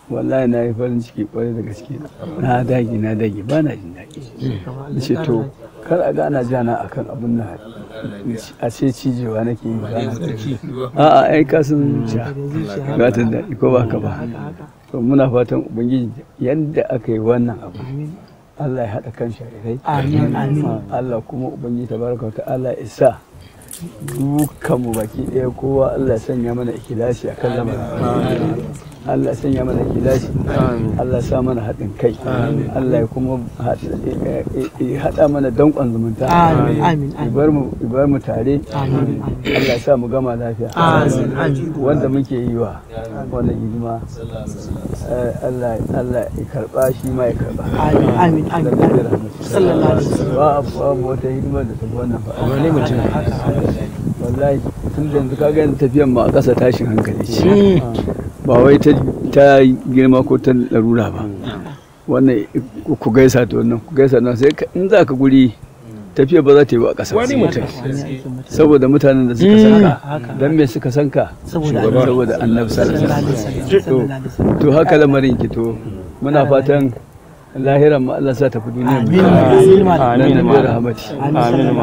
wallahi na yi farin ciki kwarai da gaske na dage na dage ba na jin daɗi na ce to kar a gana jana akan abin na a ce cijewa nake yi ba na a'a ai kasan zuciya ba ta daɗi ko ba ka ba to muna fatan ubangiji yadda aka yi wannan abu Allah ya haɗa kan sharirai Amin, amin. Allah kuma ubangiji tabaraka wa ta'ala ya sa dukkanmu baki ɗaya kowa Allah ya sanya mana ikilasi akan lamarin Allah ya sanya mana ikilasi Allah ya sa mana haɗin kai Allah ya kuma haɗa mana danƙon zumunta Amin, amin, amin. ibar mu ibar mu tare Amin, Allah ya sa mu gama lafiya Amin, amin. wanda muke yi wa wannan hidima eh, Allah Allah ya karba shi ma ya karba Amin, amin, amin. Sallallahu alaihi wasallam. ba babu wata hidima da tafi wannan ba wani mutum wallahi tun da yanzu kaga yanzu tafiyan ma a ƙasa tashin hankali ce ba wai ta ta girma ko ta larura ba wannan ku gaisa to wannan ku gaisa nan sai ka- in za ka guri tafiya ba za ta yi ba a ƙasa wani mutum saboda mutanen da suka san ka dan me suka san ka Saboda saboda annabi sallallahu alaihi wasallam to Sallallahu alaihi wasallam. to haka lamarin ki to muna fatan lahiran ma Allah sa tafi duniya Amin. Amin. nan da rahmati Amin.